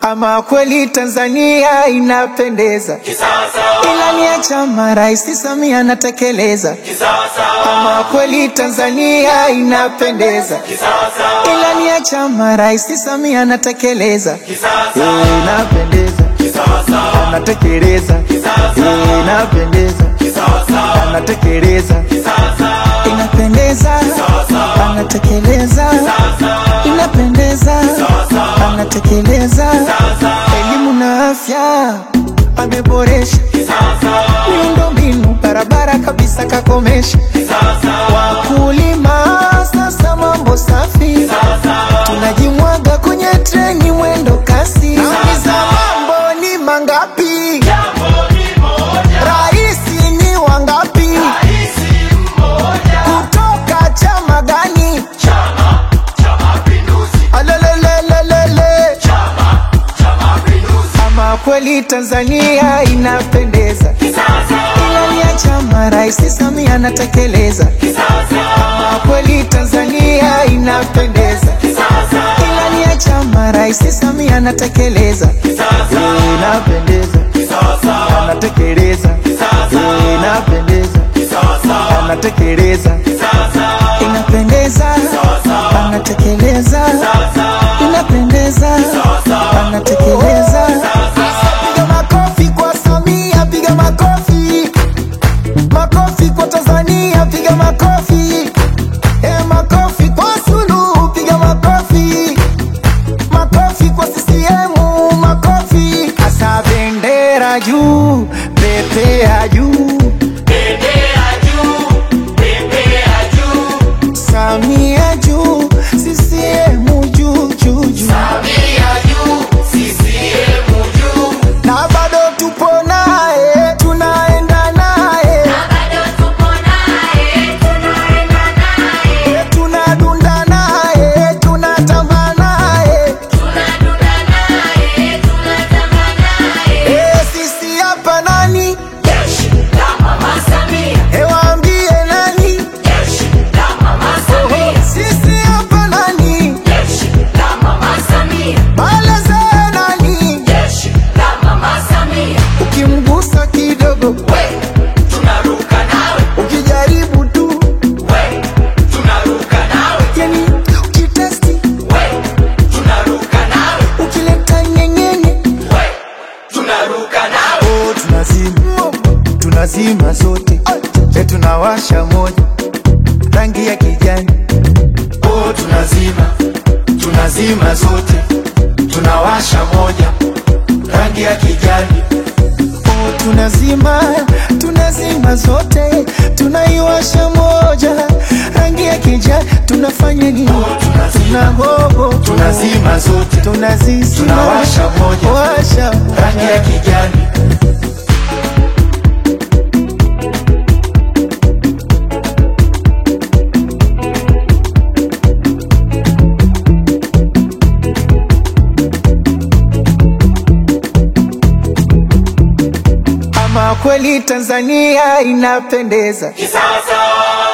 Ama kweli Tanzania inapendeza, ilani ya chama Rais Samia anatekeleza. Ama kweli Tanzania inapendeza, ilani ya chama Rais Samia anatekeleza. Eh, Inapendeza, anatekeleza. Eh, Inapendeza, anatekeleza. Inapendeza, anatekeleza. Inapendeza, anatekeleza. Elimu na afya ameboresha, miundombinu barabara kabisa kakomesha. Wakulima sasa mambo safi, tunajimwaga kwenye treni mwendo kasi. Nauliza mambo ni mangapi? Raisi ni wangapi? Kutoka chama gani? Alelelelelele. Ama kweli Tanzania inapendeza, ilani ya chama Rais Samia anatekeleza. Ama kweli Tanzania inapendeza, ilani ya chama Rais Samia anatekeleza. Eh, Inapendeza, anatekeleza. Eh, Inapendeza, anatekeleza. Inapendeza, anatekeleza. Inapendeza, anatekeleza. Piga makofi kwa Samia, piga makofi. Makofi kwa Tanzania, piga makofi. Eh, makofi kwa Suluhu, piga makofi. Makofi kwa CCM, makofi. Asa bendera juu, pepea juu. Samia juu, CCM juu juu juu. Na bado tupo naye, tunaenda naye. Eh, tunadunda naye, tunatamba naye. Eh, sisi hapa nani? Eh, waambie nani? Oho, sisi hapa nani? Baleze nani? Ukimgusa kidogo, ukijaribu tu, yani ukitesti, ukileta nyenyenye, oh, tunazima tunazima zote, e, tunawasha moja rangi ya kijani, oh, tunazima tunazima zote, tunawasha moja rangi ya kijani, oh, tunazima tunazima zote, tunaiwasha moja rangi ya kijani, tunafanya nini? Tunahogo, tunazima zote tunazizima, tunawasha moja washa rangi ya kijani Ama kweli Tanzania inapendeza, Kisasa